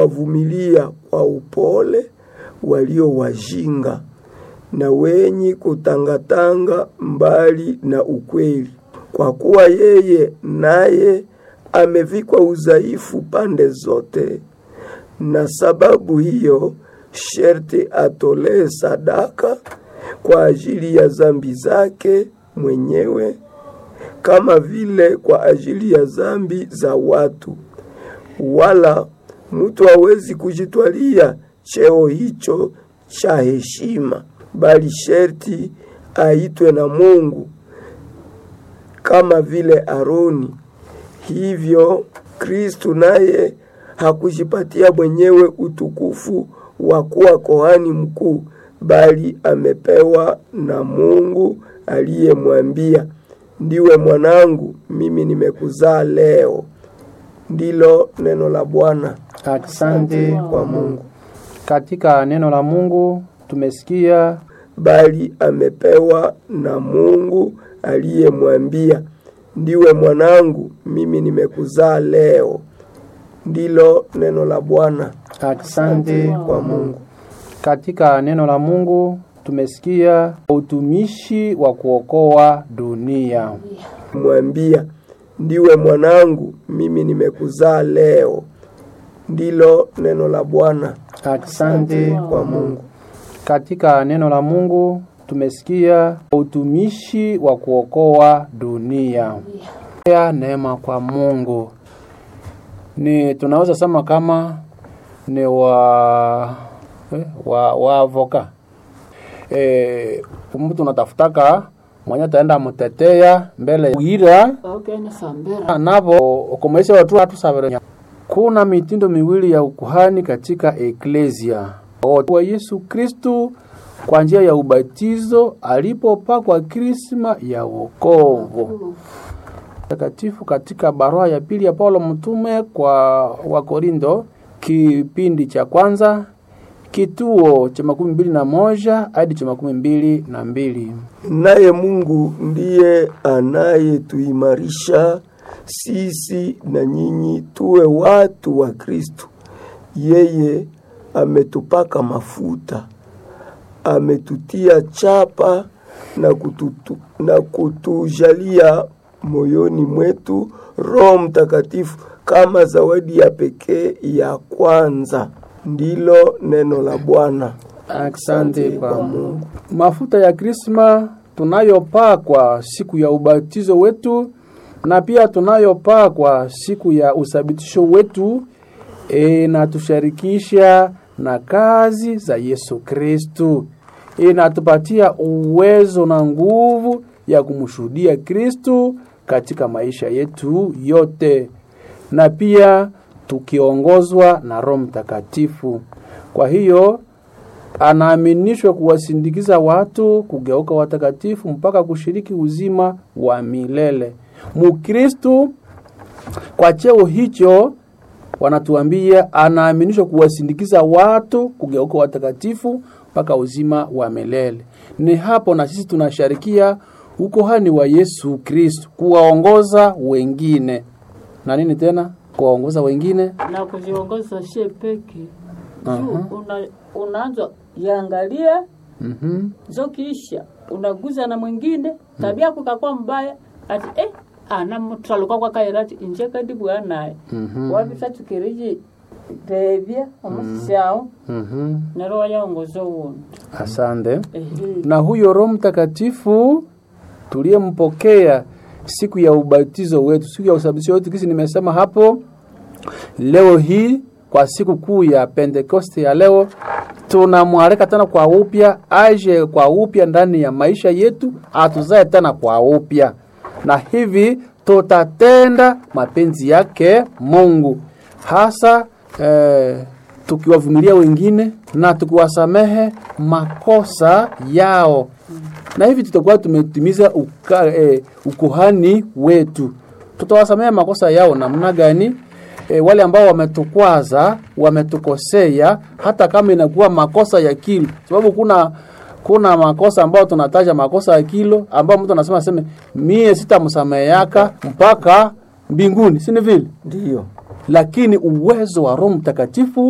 wavumilia kwa upole walio wajinga na wenye kutangatanga mbali na ukweli, kwa kuwa yeye naye amevikwa udhaifu pande zote, na sababu hiyo sherti atolee sadaka kwa ajili ya zambi zake mwenyewe kama vile kwa ajili ya zambi za watu. Wala mtu hawezi kujitwalia cheo hicho cha heshima, bali sherti aitwe na Mungu kama vile Aroni. Hivyo Kristu naye hakujipatia mwenyewe utukufu wa kuwa kohani mkuu, bali amepewa na Mungu aliyemwambia, ndiwe mwanangu, mimi nimekuzaa leo. Ndilo neno la Bwana. Asante kwa Mungu. Katika neno la Mungu tumesikia bali amepewa na Mungu aliyemwambia, ndiwe mwanangu, mimi nimekuzaa leo. Ndilo neno la Bwana. Asante kwa Mungu. Katika neno la Mungu tumesikia utumishi wa kuokoa dunia. Mwambia, ndiwe mwanangu, mimi nimekuzaa leo. Ndilo neno la Bwana. Asante kwa Mungu. Katika neno la Mungu tumesikia utumishi wa kuokoa dunia. Ya neema kwa Mungu ni tunaweza sema kama ni wa eh, wa wa avoka eh, mtu unatafutaka mwenye ataenda mtetea mbele uira navo ukomaisha watu watu sabere. Kuna mitindo miwili ya ukuhani katika eklesia wa Yesu Kristu kwa njia ya ubatizo alipopakwa krisma ya wokovu takatifu katika barua ya pili ya Paulo mtume kwa Wakorindo kipindi cha kwanza kituo cha makumi mbili na moja hadi cha makumi mbili na mbili. Naye Mungu ndiye anayetuimarisha sisi na nyinyi tuwe watu wa Kristo. Yeye ametupaka mafuta, ametutia chapa na, kututu, na kutujalia moyoni mwetu Roho Mtakatifu kama zawadi ya pekee ya kwanza. Ndilo neno la Bwana. Asante kwa Mungu. Mafuta ya krisma tunayopakwa siku ya ubatizo wetu na pia tunayopakwa siku ya usabitisho wetu inatusharikisha na kazi za Yesu Kristu, inatupatia uwezo na nguvu ya kumshuhudia Kristu katika maisha yetu yote, na pia tukiongozwa na Roho Mtakatifu. Kwa hiyo anaaminishwa kuwasindikiza watu kugeuka watakatifu mpaka kushiriki uzima wa milele. Mukristu kwa cheo hicho wanatuambia anaaminishwa kuwasindikiza watu kugeuka watakatifu mpaka uzima wa milele. Ni hapo na sisi tunasharikia ukohani wa Yesu Kristu, kuwaongoza wengine na nini tena, kuwaongoza wengine na kujiongoza she peke juu una, unaanza yangalia Mhm. zokiisha unaguza na mwingine tabia yako kakuwa mbaya ati eh ana mutaluka kwa kairati inje kadi bwanaye Mhm. wabisa tukiriji devya omusisyawo Mhm. nero wayaongoza uwundi Asante. ehe Na huyo Roho Mtakatifu tuliyempokea siku ya ubatizo wetu, siku ya usabitisho wetu, kisi nimesema hapo, leo hii kwa siku kuu ya Pentekoste ya leo tunamwalika tena kwa upya, aje kwa upya ndani ya maisha yetu, atuzae tena kwa upya, na hivi tutatenda mapenzi yake Mungu hasa eh, tukiwavumilia wengine na tukiwasamehe makosa yao, na hivi tutakuwa tumetimiza uka, eh, ukuhani wetu. Tutawasamehe makosa yao namna gani? E, wale ambao wametukwaza wametukosea, hata kama inakuwa makosa ya kilo, sababu kuna kuna makosa ambayo tunataja makosa ya kilo, ambao mtu anasema aseme mie sitamsameheaka mpaka mbinguni, si ni vile? Ndiyo. Lakini uwezo wa Roho Mtakatifu